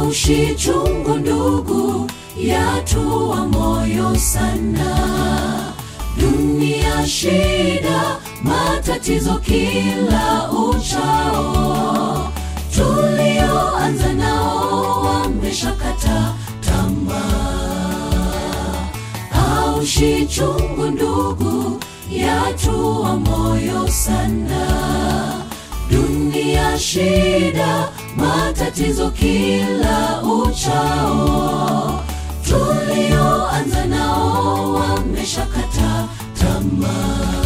Maushi chungu ndugu, yatua moyo sana. Dunia shida, matatizo kila uchao. Tulioanza nao wameshakata tamaa. Aushi chungu ndugu, yatua moyo sana. Dunia shida, matatizo kila uchao. Tulioanza nao wameshakata tamaa.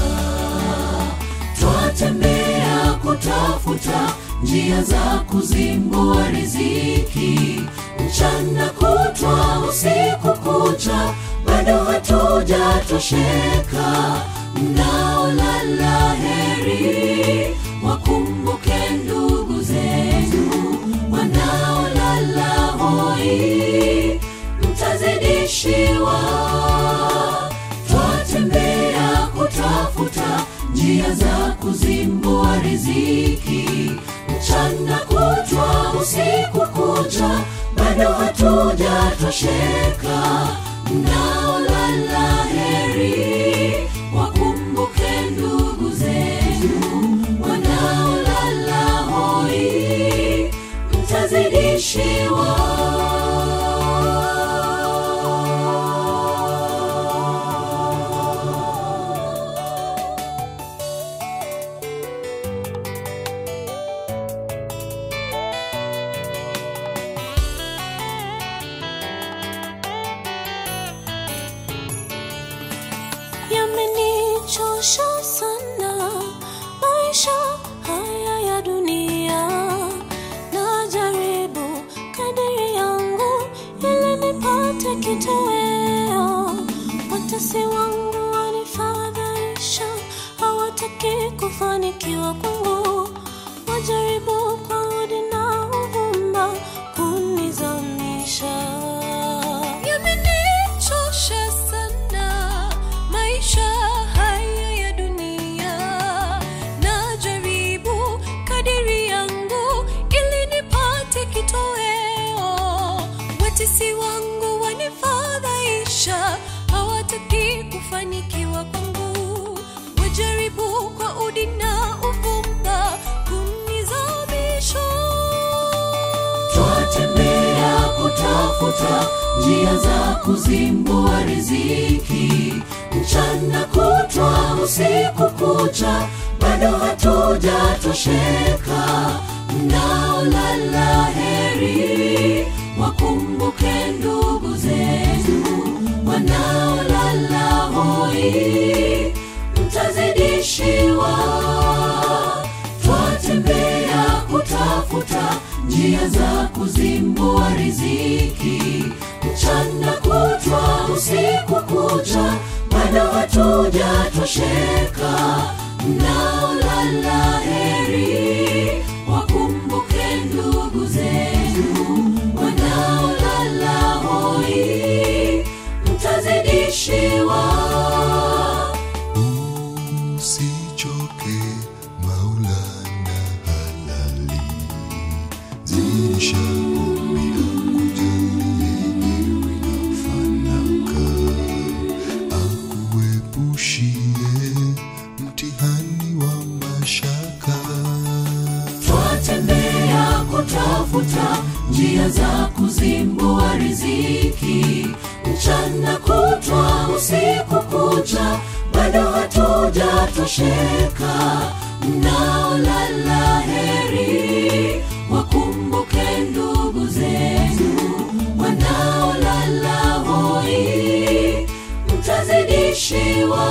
Twatembea kutafuta njia za kuzimbua riziki, mchana kutwa, usiku kucha, bado hatujatosheka. Mnaolala heri, wakumbuke ndugu zenu wanaolala hoi, mtazidishiwa. Twatembea kutafuta njia za kuzimbua riziki, mchana kutwa, usiku kucha, bado hatujatosheka. Mnaolala heri, wakumbuke ndugu zenu wanaolala hoi, mtazidishiwa. Yamenichosha sana maisha haya ya dunia, najaribu kadiri yangu ili nipate kitoweo. Watesi wangu wanifadhaisha, hawataki kufanikiwa kwangu, wajaribu kwa udi na uvumba kunizamisha. Yamenichosha sana maisha haya ya dunia, najaribu kadiri yangu ili nipate kitoweo. Watesi wangu wanifadhaisha, hawataki kufanikiwa kwangu, wajaribu kwa udi na uvumba kunizamisha. Twatembea kutafuta njia za kuzimbua riziki, mchana kutwa, usiku kucha, bado hatujatosheka. Mnaolala heri, wakumbuke ndugu zenu wanaolala hoi, mtazidishiwa. Twatembea kutafuta njia za kuzimbua riziki, mchana kutwa, usiku kucha, bado hatujatosheka. Mnaolala heri, wakumbuke ndugu zenu wanaolala hoi, mtazidishiwa. Usichoke Maulana halali, zidisha ombi lako jalie iwe na fanaka, akuepushie mtihani wa mashaka. Twatembea kutafuta njia za kuzimbua riziki, mchana kutwa, usiku kucha, bado hatujatosheka. Mnaolala heri, wakumbuke ndugu zenu wanaolala hoi, mtazidishiwa.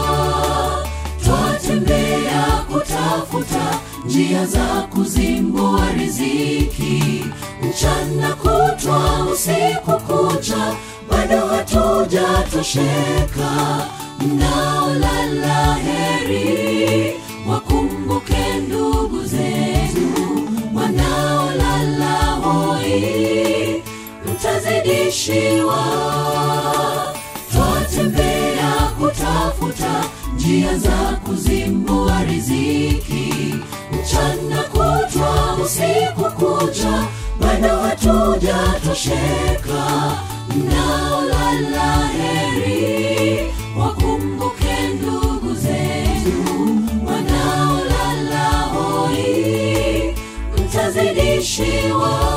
Twatembea kutafuta njia za kuzimbua riziki, mchana kutwa, usiku kucha, bado hatujatosheka. Mnaolala heri, wakumbuke ndugu zenu wanaolala hoi, mtazidishiwa. Twatembea kutafuta njia za kuzimbua riziki, mchana kutwa, usiku kucha, bado hatujatosheka mnaolala heri wakumbuke ndugu zenu wanaolala hoi mtazidishiwa